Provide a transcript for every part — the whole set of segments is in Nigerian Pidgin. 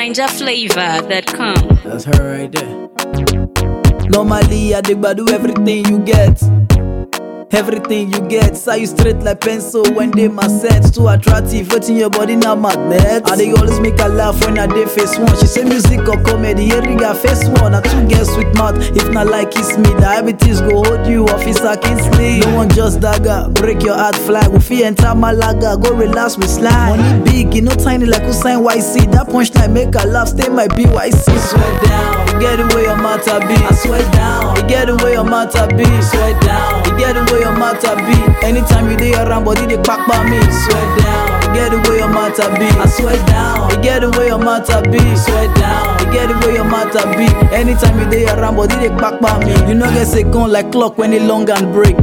NinjaFlavor.com. That's her right there. Normally, I dig do everything you get. Everything you get, say you straight like pencil when they my set too attractive. Waiting your body now magnet. I they always make her laugh when I dey face one. She say music or comedy, hearing her face one. I two girls with mouth, if not like kiss me, diabetes go hold you, officer Kingsley. No one just dagger, break your heart flag. We feel enter Malaga, go relax with slide. Money big, you know tiny like Usain YC. That punchline make her laugh, stay my BYC. Swear down, you get away your matter be. I swear down, you get away your matter be. Swear down, you get away your matter be. Anytime you dey around, body they pack by me. Swear down, you get away your matter be. I swear down, you get away your matter be. Swear down, you get away your matter be. Anytime you dey around, body they pack by me. You know get say gun like clock when it long and break.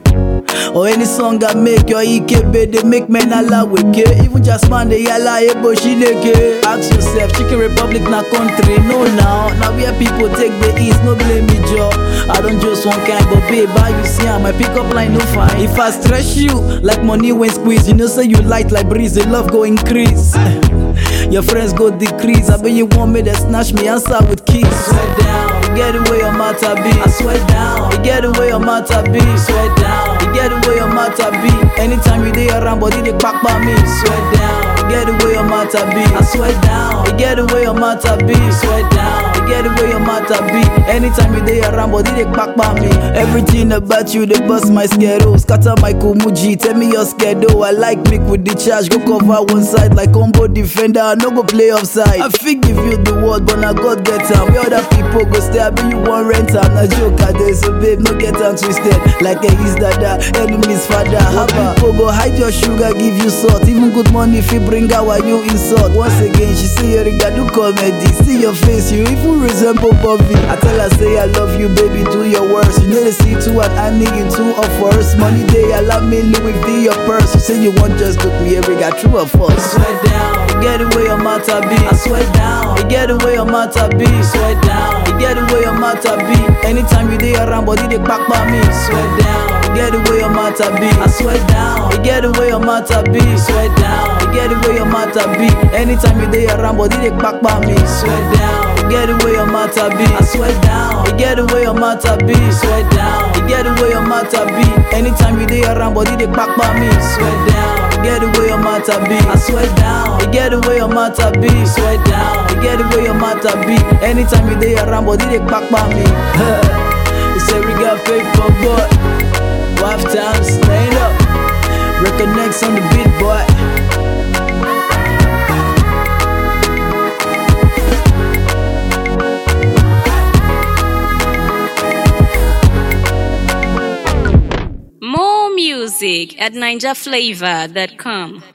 Or any song I make your EKB, they make men ala weke. Even just man, they yalla ebo shileke. Ask yourself, Chicken Republic na country, no now. Now where people take the east, no blame me, Joe. I don't just one kind, but babe, how you see am? My pickup line no fine. If I stress you, like money when squeeze, you know say you light like breeze, the love go increase. Your friends go decrease. I bet you want me to snatch me answer with keys. Swear down, you get away your matter be. I swear down, you get away your matter be. Swear down, you get away your matter be. Anytime you dey around, body they pack by me. Swear down, you get away your matter be. I swear down, you get away your matter be. Swear down, you get away your matter be. Anytime you dey around, body they pack by me. Everything about you they bust my schedule, scatter my kumuji. Tell me your schedule. I like make with the charge, go cover one side like combo defender. I no go play offside. I fit give you the word, but now God get am. Where other people go stay, I be you want rent am. Na joke I dey, so babe, no get am twisted. Like a his dada, enemies father. Haba, people go hide your sugar, give you salt. Even good money if you bring out while you insult. Once again, she say you riga do comedy. See your face, you even resemble Bobby. I tell her say I love you, baby, do your worst. You know the see two and I need in two of first. Money day, allow me Louis V your purse. You say you want just look me, every got true or false. Swear down, you get away your matter be. I swear down, you get away your matter be. Swear down, you get away your matter be. Anytime you dey around, body they pack by me. Swear down, you get away your matter be. I swear down, you get away your matter be. Swear down, you get away your matter be. Anytime you dey around, body they pack by me. Swear down, you get away your matter be. I swear down, you get away your matter be. Swear down, you get away your matter be. Anytime you dey around, body they pack by me. Swear down, you get away your matter be. I swear down, you get away your matter be. Swear down, you get away your matter be. Anytime you dey around, body they pack by me. it's a got paper boy. Wife time, stand up. Reconnects on the beat, boy. More music at NinjaFlavor.com.